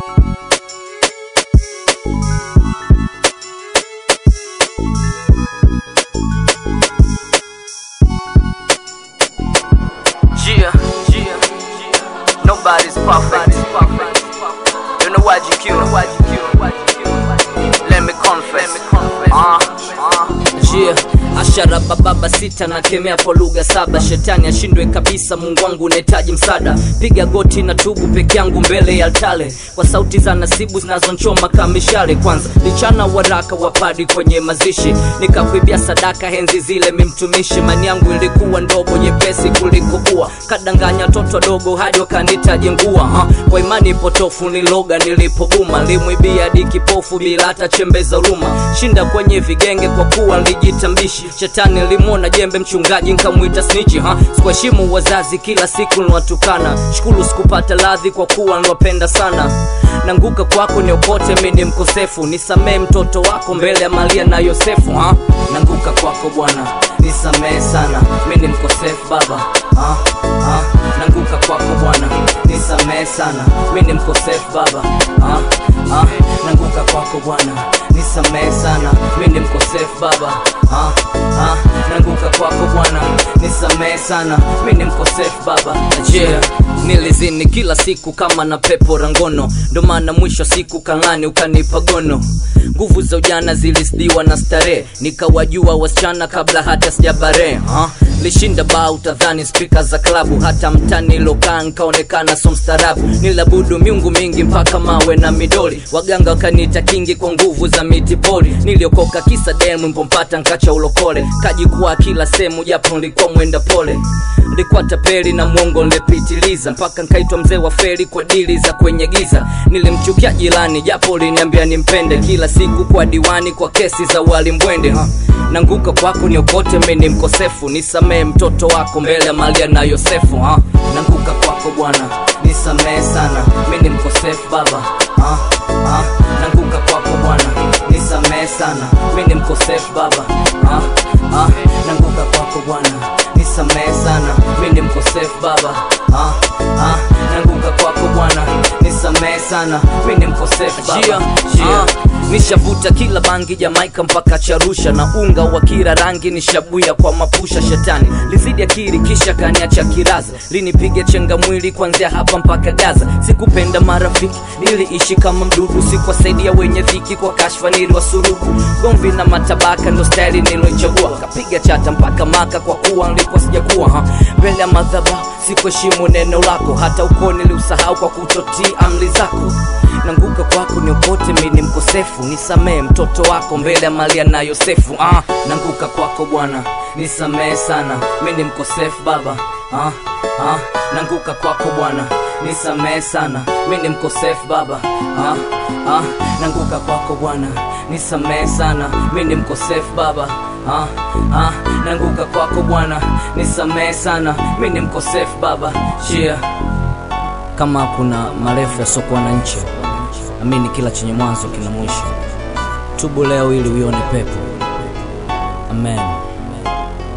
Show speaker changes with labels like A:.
A: Yeah, yeah, nobody's perfect. You know why you kill? Let me confess. Uh, uh.
B: Yeah, ashara bababa sita na kemea kwa lugha saba, shetani ashindwe kabisa. Mungu wangu unahitaji msaada, piga goti na tubu peke yangu mbele ya altare, kwa sauti za nasibu zinazonchoma kama mishale. Kwanza lichana waraka wa padi kwenye mazishi, nikakuibia sadaka henzi zile, mimtumishi mani yangu ilikuwa ndogo nyepesi kuliko ua, kadanganya toto dogo hadi wakanita jengua ha. Kwa imani potofu niloga nilipobuma, limwibia hadi kipofu bila hata chembe za huruma, shinda kwenye vigenge kwa kuwa nilijitambishi. Shetani limwona jembe mchungaji nkamwita snichi ha. Sikuheshimu wazazi, kila siku niwatukana, shukuru sikupata radhi kwa kuwa niwapenda sana. Nanguka kwako niokote, mi ni mkosefu, nisamee mtoto wako mbele ya Maria na Yosefu ha. Nanguka kwako Bwana, nisamee sana, mi ni mkosefu Baba ha. Ha. Nanguka kwako Bwana, nisamee sana, mi ni mkosefu Baba ha. Ha. Nanguka kwako Bwana, nisamee sana, mi ni mkosefu Baba ha. Ha. Nanguka kwako Bwana, nisamee sana, mi ni mkosefu Baba yeah. Nilizini kila siku kama na pepo rangono, ndo maana mwisho siku kang'ani ukanipa gono. Nguvu za ujana zilisdiwa na starehe, nikawajua wasichana kabla hata sijabare ha? Lishinda baa utadhani spika za klabu, hata mtani lokaa nkaonekana so mstarabu. Nilabudu miungu mingi mpaka mawe na midoli, waganga wakaniita kingi kwa nguvu za miti poli. Niliokoka kisa demu mpompata nkacha ulokole, kajikuwa kila sehemu japo nilikuwa mwenda pole nilikuwa tapeli na mwongo nilepitiliza mpaka nkaitwa mzee wa feri kwa dili za kwenye giza nilimchukia jirani japo liniambia nimpende kila siku kwa diwani kwa kesi za walimbwende ha. nanguka kwako niokote mi ni mkosefu nisamee mtoto wako mbele ya malia na yosefu ha. nanguka kwako bwana nisamee sana mi ni mkosefu baba ha. Ha. nanguka kwako bwana nisamee sana mi ni mkosefu baba ha. Ha. nanguka kwako bwana nisamee sana mi ni mkosefu baba ah, ah, nanguka kwako bwana nisamee sana mi ni mkosefu baba yeah, yeah. Ah, nishavuta kila bangi jamaika mpaka charusha na unga wa kila rangi nishabuya kwa mapusha shetani lizidi akiri kisha kaniacha kiraza linipiga chenga mwili kuanzia hapa mpaka gaza sikupenda marafiki niliishi kama mdudu sikuwasaidia wenye dhiki kwa kashfa niliwasurubu gomvi na matabaka ndo staili niloichagua kapiga chata mpaka maka kwa kuwa nilikuwa sijakuwa ha mbele ya madhabahu sikuheshimu neno lako hata uko niliusahau kwa kutotii amri zako nanguka kwako niokote mi ni mkosefu nisamee mtoto wako mbele ya malia na yosefu ah, nanguka kwako bwana nisamee sana mi ni mkosefu baba ah, ah, nanguka kwako bwana nisamee sana mi ni mkosefu baba ah, ah, nanguka kwako bwana nisamee sana mi ni mkosefu baba ah, ah, nanguka kwako bwana nisamee sana mi ni mkosefu baba chia kama kuna marefu yasiokuwa na nchi amini kila chenye mwanzo kina mwisho tubu leo ili uione pepo amen